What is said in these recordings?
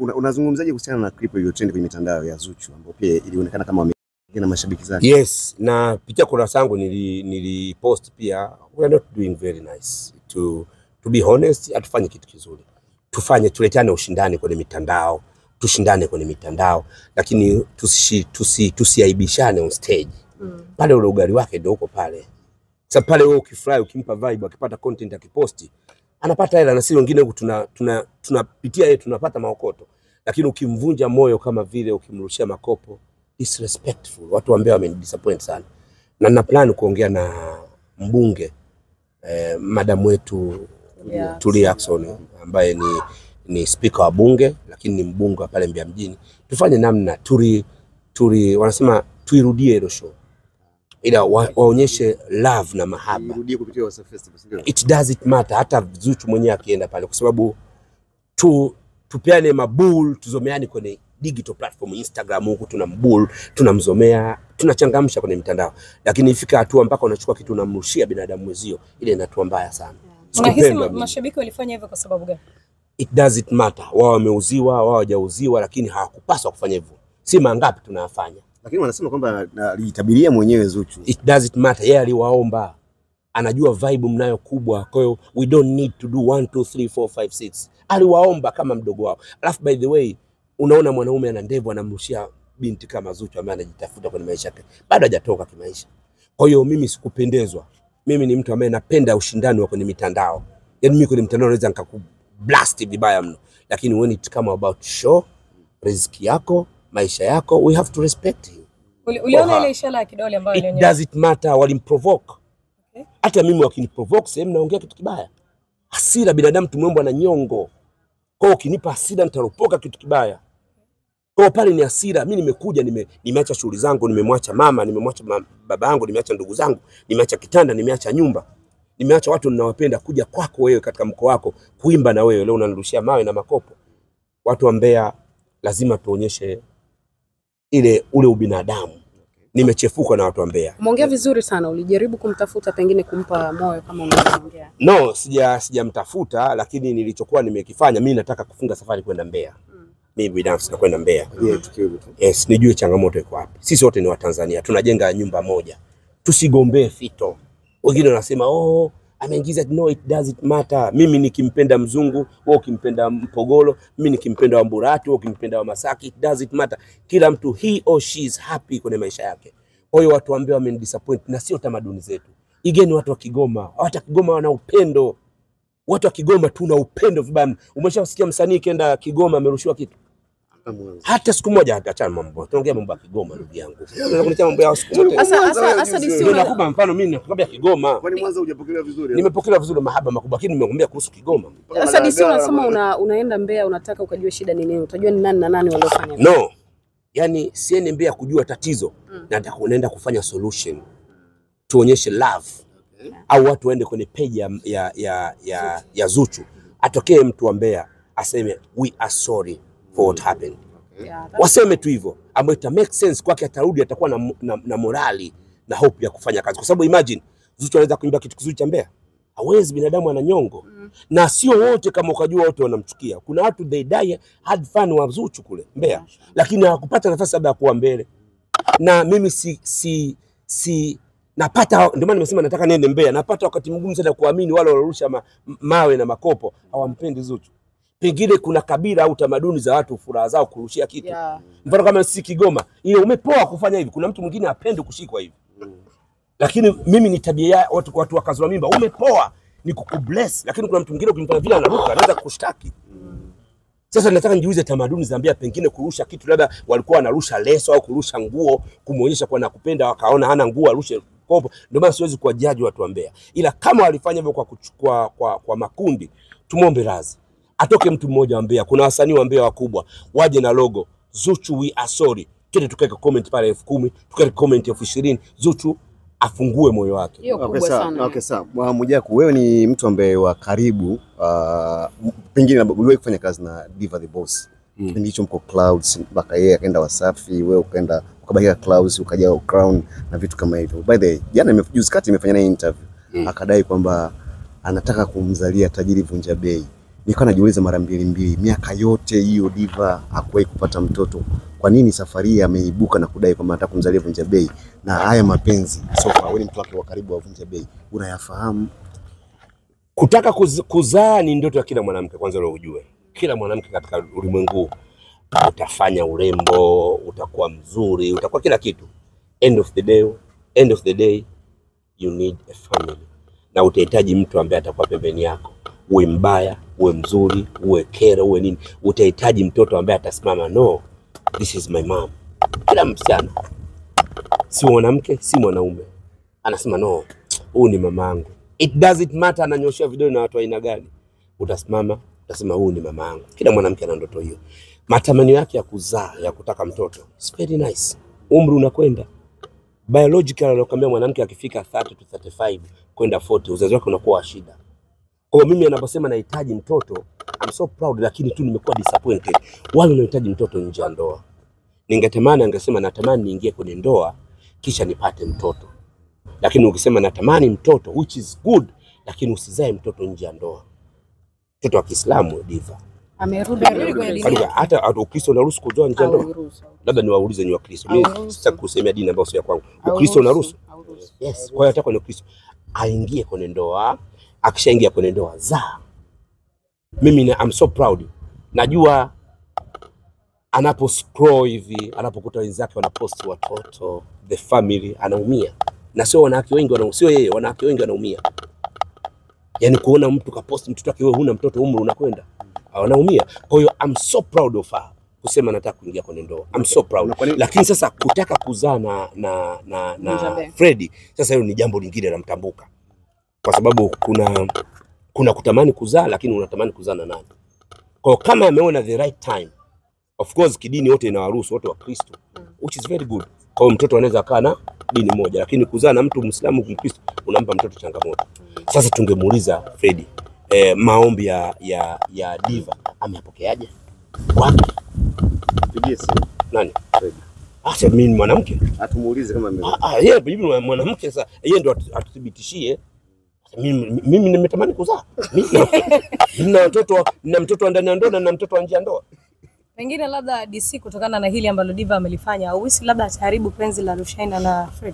una- unazungumzaje kuhusiana na clip iliyotrend kwenye mitandao ya Zuchu ambayo pia ilionekana kama wame na mashabiki zake? Yes, na pitia kurasa yangu nili, nili post pia, we are not doing very nice to, to be honest, hatufanye kitu kizuri, tufanye tuletane ushindani kwenye mitandao, tushindane kwenye mitandao, lakini tusi, tusi, tusiaibishane on stage pale. Ule ugali wake ndio uko pale. Sasa pale wewe ukifurahi, ukimpa vibe, akipata content, akiposti anapata hela, na sisi wengine huku tuna tuna tunapitia yeye, tunapata maokoto, lakini ukimvunja moyo kama vile ukimrushia makopo disrespectful. Watu ambao wamenidisappoint sana, na nina plan kuongea na mbunge eh, madam wetu Yeah. Tulia Ackson ambaye ni, ni spika wa bunge lakini ni mbunge wa pale Mbeya mjini, tufanye namna turi, turi wanasema tuirudie hilo show, ila wa, waonyeshe love na mahaba Irudie kupitia Wasafi Festival, si ndio? it doesn't matter hata Zuchu mwenyewe akienda pale, kwa sababu tu tupeane mabul, tuzomeane kwenye digital platform Instagram, huku tuna mbul, tunamzomea, tunachangamsha kwenye mitandao, lakini ifika hatua mpaka unachukua kitu unamrushia binadamu mwezio, ile ni hatua mbaya sana. Unahisi Sikupenda ma- mimi. mashabiki walifanya hivyo kwa sababu gani? It doesn't matter, wao wameuziwa, wao hawajauziwa, lakini hawakupaswa kufanya hivyo. Si mangapi tunayafanya. Lakini wanasema kwamba na- alijitabiria mwenyewe Zuchu. It doesn't matter, yeye aliwaomba, anajua vibe mnayo kubwa, kwa hiyo we don't need to do 1 2 3 4 5 6. Aliwaomba kama mdogo wao. Alafu by the way, unaona mwanaume ana ndevu anamrushia binti kama Zuchu ambaye anajitafuta kwenye maisha yake, bado hajatoka kimaisha. Kwa hiyo mimi sikupendezwa. Mimi ni mtu ambaye napenda ushindani wa kwenye mitandao, yaani mimi kwenye mitandao naweza nikakublast vibaya mno, lakini when it come about show, riziki yako, maisha yako, we have to respect him. Uli, uliona Oha. ile ishara ya kidole ambayo It ilionyesha? doesn't matter, walimprovoke. Okay. Hata mimi wakiniprovoke sehemu naongea kitu kibaya. Hasira, binadamu tumeumbwa na nyongo. Kwa hiyo ukinipa hasira nitaropoka kitu kibaya. Kwa hiyo pale ni hasira. Mimi nimekuja nime, nimeacha shughuli zangu, nimemwacha mama, nimemwacha ma, baba yangu, nimeacha ndugu zangu, nimeacha kitanda, nimeacha nyumba. Nimeacha watu ninawapenda kuja kwako wewe katika mkoa wako kuimba na wewe. Leo unanirushia mawe na makopo. Watu wa Mbeya lazima tuonyeshe ile ule ubinadamu. Nimechefuka na watu wa Mbeya. Umeongea vizuri sana, ulijaribu kumtafuta pengine kumpa moyo kama unavyoongea. No, sija sijamtafuta, lakini nilichokuwa nimekifanya mimi nataka kufunga safari kwenda Mbeya. Mimi binafsi nakwenda Mbeya. Je, tukio hilo tu. Yes, nijue changamoto iko wapi. Sisi wote ni Watanzania, tunajenga nyumba moja, tusigombee fito. Wengine wanasema oh, ameingiza. No, it doesn't matter. Mimi nikimpenda mzungu, wewe ukimpenda mpogolo, mimi nikimpenda wa Mburati, wewe ukimpenda wa Masaki, it doesn't matter. Kila mtu he or she is happy kwenye maisha yake. Kwa hiyo watu ambao wamenidisappoint na sio tamaduni zetu. Igeni watu wa Kigoma, watu wa Kigoma wana upendo. Watu wa Kigoma tuna upendo vibaya. Umeshasikia msanii kenda Kigoma amerushiwa kitu? Hata Mwanza. hata siku moja hataachana mambo. Tunaongea mambo ya Kigoma ndugu yangu. Unaweza kuniletea mambo ya siku moja. Sasa Mwanza wewe sasa sasa juzi DC Ndio una- nakupa mfano mimi nakwambia Kigoma. Kwani Mwanza hujapokelewa vizuri? Nimepokea vizuri mahaba makubwa lakini nimekwambia kuhusu Kigoma. Mpaka sasa DC Malaga, unasema Malaga. una, unaenda Mbeya unataka ukajua shida ni nini, utajua ni nani na nani waliofanya. No. Yaani siendi Mbeya kujua tatizo. Nataka unaenda kufanya solution. Tuonyeshe love. Au watu waende kwenye page ya, ya, ya, ya, ya Zuchu. Atokee mtu wa Mbeya aseme we are sorry for what happened. Yeah, that's- waseme tu hivyo ambayo ita make sense kwake, atarudi atakuwa na, na, na morali na hope ya kufanya kazi, kwa sababu imagine Zuchu anaweza kuimba kitu kizuri cha Mbeya? Hawezi, binadamu ana nyongo na sio wote, kama ukajua wote wanamchukia. Kuna watu they die had fun wa Zuchu kule Mbeya, lakini hawakupata nafasi labda ya kuwa mbele, na mimi si, si, si napata ndio maana nimesema nataka niende Mbeya. Napata wakati mgumu sana kuamini wale walorusha ma, mawe na makopo hawampendi Zuchu. Pengine kuna kabila au tamaduni za watu furaha zao kurushia kitu yeah. mfano kama sisi Kigoma, ile umepoa kufanya hivi. Kuna mtu mwingine apende kushikwa hivi, lakini mimi ni tabia ya watu, watu wakazua mimba, umepoa ni kukubless, lakini kuna mtu mwingine ukimfanya vile anaruka, anaweza kukushtaki. Sasa nataka nijiulize tamaduni za Mbeya, pengine kurusha kitu, labda walikuwa wanarusha leso au kurusha nguo kumuonyesha kwa nakupenda, wakaona hana nguo arushe kopo. Ndio maana siwezi kuwajaji watu wa Mbeya, ila kama walifanya hivyo kwa, kuchukua, kwa, kwa makundi, tumwombe radhi atoke mtu mmoja wa Mbeya. Kuna wasanii wa Mbeya wakubwa waje na logo Zuchu we are sorry, twende tukaweka comment pale elfu kumi tukaweka comment elfu ishirini Zuchu afungue moyo wake. Hiyo Okay, kubwa sawa. sana. Okay, sawa. Mwa- Mwijaku, wewe ni mtu ambaye wa karibu uh, pengine labda uliwahi kufanya kazi na Diva the Boss. Mm. Kipindi hicho mko Clouds mpaka yeye akaenda Wasafi, wewe ukaenda ukabakia Clouds ukaja Crown na vitu kama hivyo. By the way, jana ime- juzi kati nimefanya naye interview. Mm. Akadai kwamba anataka kumzalia tajiri vunja bei nikawa najiuliza mara mbili mbili, miaka yote hiyo Diva hakuwahi kupata mtoto, kwa nini safari hii ameibuka na kudai kwamba anataka kumzalia Vunja Bei? Na haya mapenzi sofa, wewe ni mtu wake wa karibu wa Vunja Bei, unayafahamu? Kutaka kuz, kuzaa ni ndoto ya kila mwanamke, kwanza leo ujue, kila mwanamke katika ulimwengu huu utafanya urembo, utakuwa mzuri, utakuwa kila kitu. End of the day, end of the day you need a family, na utahitaji mtu ambaye atakuwa pembeni yako, uwe mbaya, uwe mzuri, uwe kero, uwe nini, utahitaji mtoto ambaye atasimama, no this is my mom. Kila msichana, si mwanamke, si mwanaume, anasema no, huyu ni mamangu. It doesn't matter ananyoshea vidole na watu aina gani, utasimama utasema huyu ni mama yangu. Kila mwanamke ana ndoto hiyo, matamanio yake ya kuzaa, ya kutaka mtoto. It's very nice. Umri unakwenda biological, anakuambia mwanamke akifika 30 to 35 kwenda 40 uzazi wake unakuwa wa shida. Kwa hiyo mimi anaposema nahitaji mtoto, I'm so proud, lakini tu nimekuwa disappointed. Wale wanaohitaji mtoto nje ya ndoa, ningetamani angesema natamani niingie kwenye ndoa kisha nipate mtoto, lakini ukisema natamani mtoto which is good, lakini usizae mtoto nje ya ndoa. Mtoto wa Kiislamu Diva, Amerudi Amerudi kwenye dini Hadi- hata hata Ukristo unaruhusu kuzoa nje ya ndoa. Hauruhusu. Labda niwaulize ni Wakristo, mimi Hauruhusu. sitaki kusemea dini ambayo sio ya kwangu. Ukristo Hauruhusu. unaruhusu? Hauruhusu. Yes. Kwa hiyo hata kwenye Ukristo aingie kwenye ndoa, akishaingia kwenye ndoa zaa. Mimi na, I'm so proud. Najua anapo scroll hivi, anapokuta wenzake wanapost watoto, the family, anaumia. Na sio wanawake wengi wana, sio yeye, wanawake wengi wanaumia. Yaani kuona mtu kapost mtoto wake, wewe huna mtoto, umri unakwenda, wanaumia. Kwa hiyo I'm so proud of her kusema nataka kuingia kwenye ndoa. I'm so proud. Na kwa nini- Lakini sasa kutaka kuzaa na na na, na Mzabe. Freddy, sasa hilo ni jambo lingine la mtambuka, kwa sababu kuna kuna kutamani kuzaa, lakini unatamani kuzaa na nani? Kwa hiyo kama ameona the right time, of course kidini wote inawaruhusu wote wa Kristo, which is very good. Kwa hiyo mtoto anaweza akaa na dini moja, lakini kuzaa na mtu Muislamu Mkristo unampa mtoto changamoto. Sasa tungemuuliza Freddy, eh, maombi ya ya ya Diva ameyapokeaje? Wapi? Pigie simu Nani? Freddy. Acha mimi ni mwanamke. atumuulize kama ame- Ah, ah, yeye bibi ni mwanamke sasa, yeye ndo atu- atuthibitishie. Mimi, mimi nimetamani kuzaa mimi na- nina watoto wa- nina mtoto wa ndani ya ndoa na nina mtoto wa nje ya ndoa. Pengine labda DC kutokana na hili ambalo Diva amelifanya, auhisi labda ataharibu penzi la Rushaina na Fred.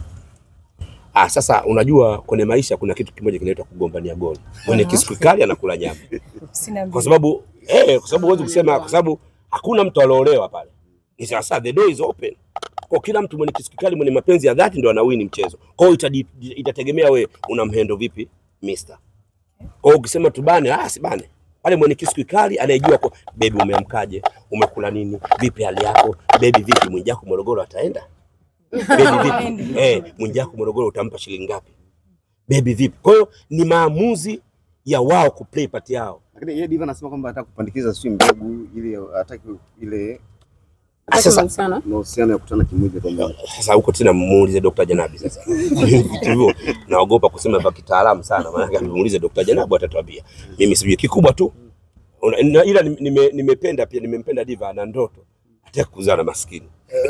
Ah, sasa unajua kwenye maisha kuna kitu kimoja kinaitwa kugombania goli. Mwenye kisu kikali anakula nyama, Sina kwa mbili. sababu eh, kwa sababu huwezi kusema, kwa sababu hakuna mtu aliolewa pale. Ni sasa the door is open kwa kila mtu mwenye kisu kikali, mwenye mapenzi ya dhati ndo anawini mchezo. Kwa hiyo itadi- itategemea we unamhendo vipi mister. Kwa hiyo ukisema tubane, ah, sibane pale mwenye kisu kikali anayejua kwa bebi, umeamkaje, umekula nini, vipi hali yako, bebi, vipi Mwijaku Morogoro ataenda bebi, vipi eh, Mwijaku Morogoro utampa shilingi ngapi, bebi, vipi. Kwa hiyo ni maamuzi ya wao kuplay part yao. Lakini yeye Diva anasema kwamba anataka kupandikiza sio mbegu ili hataki ile Ah, Sasa Mahusiano. mahusiano ya kukutana kimwili kwamba sasa huko tena muulize Dr. Janabi sasa. Vitu hivyo naogopa kusema vya kitaalamu sana, maana muulize Dr. Janabi atatuambia. Mimi sijui kikubwa tu. Una- na- Ila nime- nimependa pia nimempenda Diva ana ndoto. Hataki kuzaa na maskini.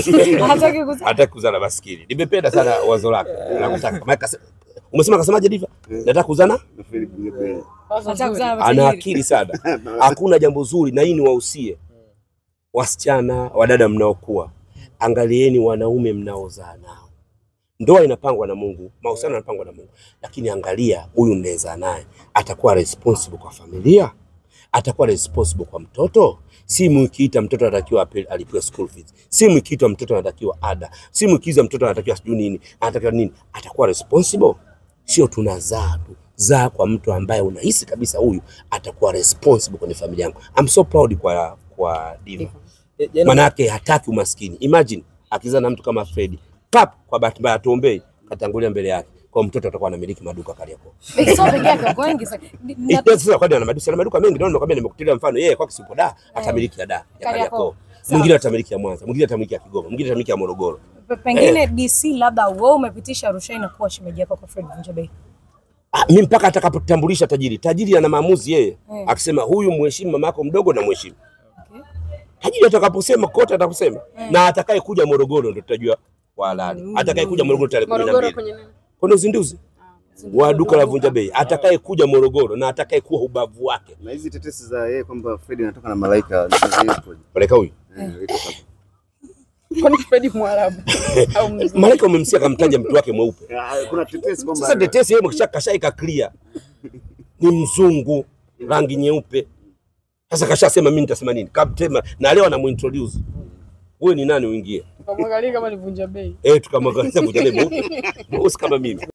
Hataki kuzaa. Hataki kuzaa na maskini. Nimependa sana wazo lake. Nakutaka. Maana kase- Umesema kasemaje Diva? Nataka kuzaa na na Freddy Bunge Bei. Hataki kuzaa na ana matajiri. akili sana. Hakuna jambo zuri, na hii ni wahusie wasichana, wadada mnaokuwa, angalieni wanaume mnaozaa nao. Ndoa inapangwa na Mungu, mahusiano yanapangwa na Mungu, lakini angalia huyu mnaezaa naye atakuwa responsible kwa familia, atakuwa responsible kwa mtoto. Simu ikiita mtoto anatakiwa ape- alipiwe school fees, simu ikiitwa mtoto anatakiwa ada, simu ikiiza mtoto anatakiwa sijui nini, anatakiwa nini, atakuwa responsible. Sio tunazaa tu, zaa kwa mtu ambaye unahisi kabisa huyu atakuwa responsible kwenye familia yangu. I'm so proud kwa kwa Diva, manake hataki umaskini. Imagine akizaa na mtu kama Freddy, pap, kwa bahati mbaya tuombei, katangulia mbele yake, kwa mtoto atakuwa anamiliki maduka Kariakoo. Sio peke yake, wako wengi sana. Na- Eh, Sasa kwani ana maduka, ana maduka mengi, ndio nakwambia, nimekutilia mfano yeye kwake sipo da, atamiliki ya da ya Kariakoo. Kariakoo, Sawa. mwingine atamiliki ya Mwanza, mwingine atamiliki ya Kigoma, mwingine atamiliki ya Morogoro. pe- Pengine DC labda wewe umepitisha Rushaina kuwa shemeji yako kwa Fred Bunjabei. Ah, mimi mpaka atakapotambulisha tajiri. Tajiri ana maamuzi yeye, Mm. akisema huyu mheshimu mama yako mdogo na mheshimu. Okay. Tajiri atakaposema kote atakusema, na atakaye kuja Morogoro ndo tutajua walali. Atakaye kuja Morogoro tarehe kumi na Morogoro mbili kwenye nini? kwenye uzinduzi wa duka la Vunja Bei atakaye kuja Morogoro na atakaye kuwa ubavu wake. Na hizi tetesi za yeye kwamba Fred anatoka na malaika ni hizo Malaika huyu Eh, iko sasa. Kwani Fredi Mwarabu au mzungu? Malaika umemsikia kamtaja mtu wake mweupe. Ah, Kuna tetesi kwamba Sasa tetesi yeye mkisha kashaika clear ni mzungu rangi nyeupe. Sasa kashasema mimi nitasema nini? Kaptema na leo anamuintroduce. Wewe ni nani uingie? Tukamwangalia kama ni Vunja Bei. Eh, tukamwangalia Vunja Bei mweupe. Mweusi kama mimi.